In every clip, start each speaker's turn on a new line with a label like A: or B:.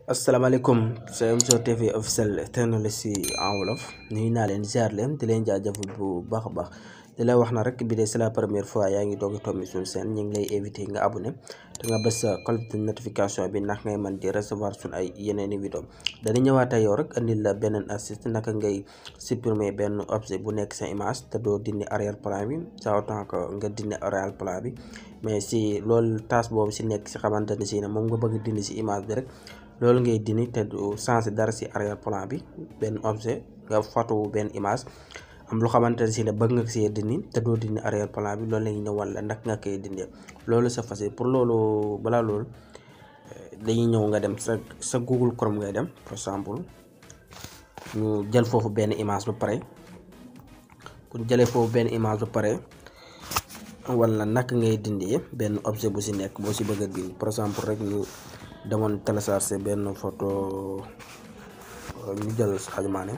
A: asalaamaaleykum c'est Mzo TV officiel technologie en wolof nuyu naa leen ziar leen di leen jaajëfal bu baax a baax di la wax na rek bi de c'est la première fois yaa ngi doog a tombi suñu seen ñu ngi lay invité nga abonné te nga bës sa cloche de notification bi ndax ngay mën di recevoir suñu ay yeneen i vidéo dañu ñëwaat ak yow rek andil la beneen astuce naka ngay supprimer benn objet bu nekk sa image te doo dindi arrière plan bi ça autant que nga dindi arrière plan bi mais si loolu tâche boobu si nekk si xamante ne si ne moom nga bëgg dindi si image bi rek loolu ngay dindi te du changer dara si arrière plan bi benn objet nga photo benn image am lu xamante ne si ne bëgg nga see dindi te doo dindi arrière plan bi loolu la ñuy ñëwal la nag nga koy dindee loolu c'est facile pour loolu balaa loolu dañuy ñëw nga dem sa sa Google Chrome ngay dem par exemple ñu jël foofu benn image ba pare bu ñu jëlee foofu benn image ba pare wala naka ngay dindi benn objet bu si nekk boo si bëgg a bind par exemple rek ñu demoon télécharger benn photo ñu jël Sadio Mané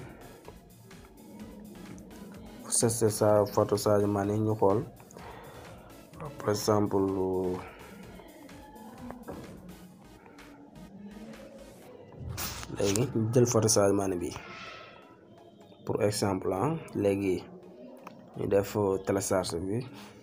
A: c'est sa photo Sadio Mané ñu xool par exemple léegi ñu jël photo Sadio Mané bi pour exemple ah léegi ñu def télécharger bi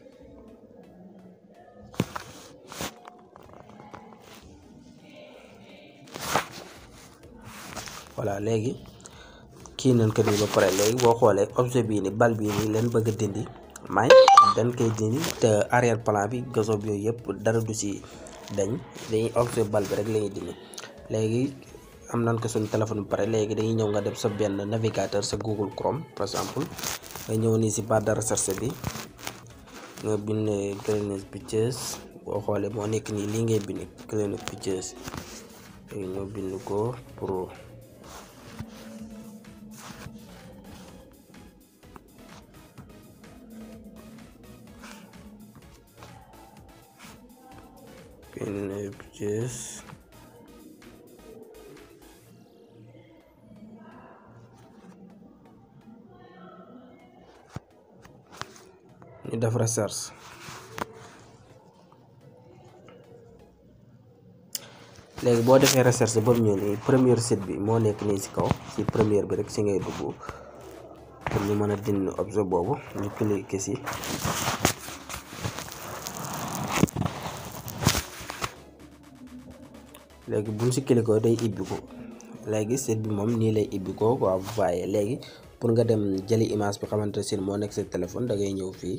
A: voilà léegi kii nañ ko nii ba pare léegi boo xoolee objet bii ni bal bii nii leen bëgg a dindi may dañ koy dindi te arrière plan bi gasob yooyu yëpp dara du si dañ dañuy objet bal bi rek la ñuy dindi léegi am nañ ko suñu téléphone bi pare léegi dañuy ñëw nga def sa benn navigateur sa Google Chrome par exemple nga ñëw nii si barre de recherche bi nga bind Cleaning Pictures boo xoolee moo nekk nii lii ngay bind Cleaning Pictures léegi ñoo bind ko pour Cleaning Pictures ñu def recherche léegi boo defee recherche ba mu ñëw nii première site bi moo nekk nii ci kaw ci première bi rek ci ngay dugg pour ñu mën a dindi objet boobu ñu cliquer ci léegi buñ ci cliquer day ibbi ko léegi site bi moom nii lay ibbi ko quoi vous voyez léegi pour nga dem jëli image bi xamante ne moo nekk sa téléphone da ngay ñëw fii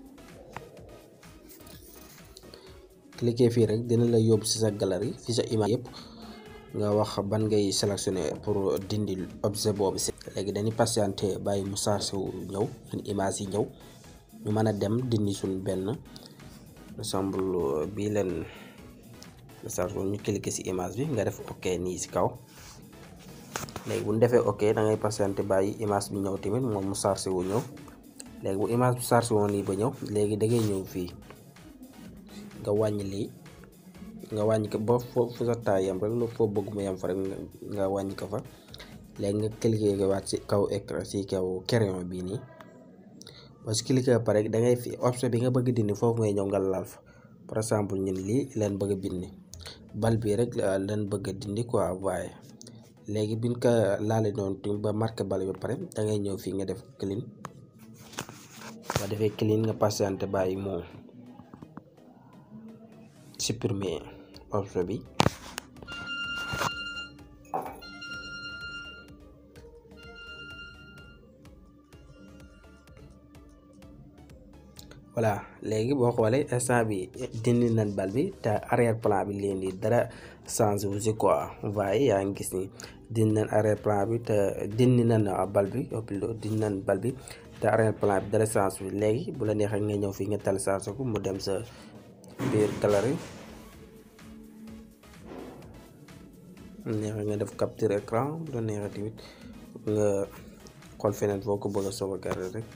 A: cliquer fii rek dina la yóbbu ci sa galerie fi sa image yëpp nga wax ban ngay sélectionner pour dindi objet boobu ci léegi dañuy patienter bàyyi mu chargé wu ñëw suñ image yi ñëw ñu mën a dem dindi suñ benn ensemble bii leen chargé ñu cliquer ci image bi nga def ok nii ci kaw léegi bu ñu defee ok da ngay patienter bàyyi image bi ñëw tamit moom mu chargé wu ñëw léegi bu image bi chargé woon nii ba ñëw léegi da ngay ñëw fii nga wàññi lii nga wàññi ko ba foofu sa taay yam rek lu foo bëgg mu yam fa rek nga wàññi ko fa léegi nga cliquer ko waat ci kaw écran ci kaw crayon bii nii ba si cliquer ba pare da ngay fi option bi nga bëgg dindi foofu ngay ñëw nga laal fa par exemple ñun lii leen bëgg a bindi bal bii rek leen bëgg a dindi quoi waaye léegi biñ ko laale noonu tamit ba marqué bal bi ba pare da ngay ñëw fii nga def clean boo defee clean nga patienté bàyyi moom supprimer objet bi voilà léegi boo xoolee instant bi dindi nañ bal bi te arrière plan bi leen di dara changé wu si quoi waaye yaa ngi gis ni dindi nañ arrière plan bi te dindi nañ bal bi plutôt dindi nañ bal bi te arrière plan bi dara changé wu léegi bu la neexee nga ñëw fii nga téléchargé ko mu dem sa biir galerie neexee nga def capture écran bu la neexee tamit nga xool feneen foo ko bëgg a sauvegarder rek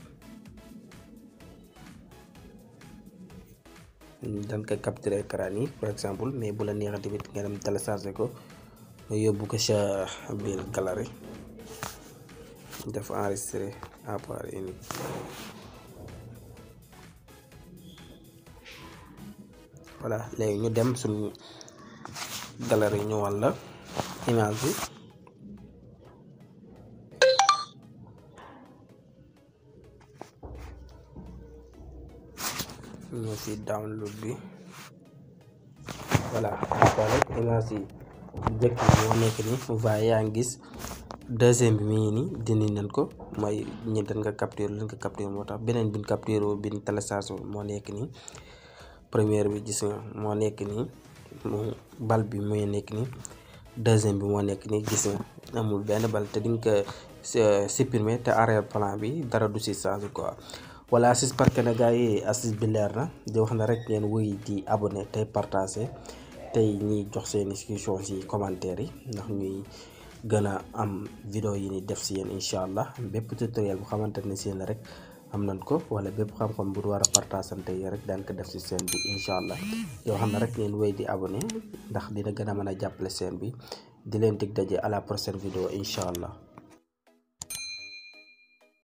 A: dañ koy capture écran yi par exemple mais bu la neexee tamit nga dem télécharger ko nga yóbbu ko sa biir galerie def enregistrer à part unique voilà léegi ñu dem suñu galerie ñu wan la image bi ñoo fi download bi voilà ko rek image yi jëkk bi moo nekk ni waaye yaa ngi gis deuxième bi mi ngi nii dindi nañ ko mooy ñi dañ nga capture lañ ko capture moo tax beneen bin capture bin télécharge moo nekk nii première bi gis nga moo nekk nii mu bal bi muy nekk nii deuxième bi moo nekk nii gis nga amul benn bal te dinga ko supprimer te arrière plan bi dara du si change quoi voilà j'espère que ne gars yi astuce bi leer na di wax na rek ngeen wéy di abonné tey partagé tey ñiy jox seeni question si commentaire yi ndax ñuy gën a am vidéo yi ni def si yéen incha allah bépp tutoriel bu xamante ne si yéen rek am nañ ko wala bépp xam-xam bu war a partageante yi rek daan ko def si seen bi incha allah yoo xam ne rek ngeen wéy di abonné ndax dina gën a mën a jàppale seen bi di leen dig daje à la prochaine vidéo incha allah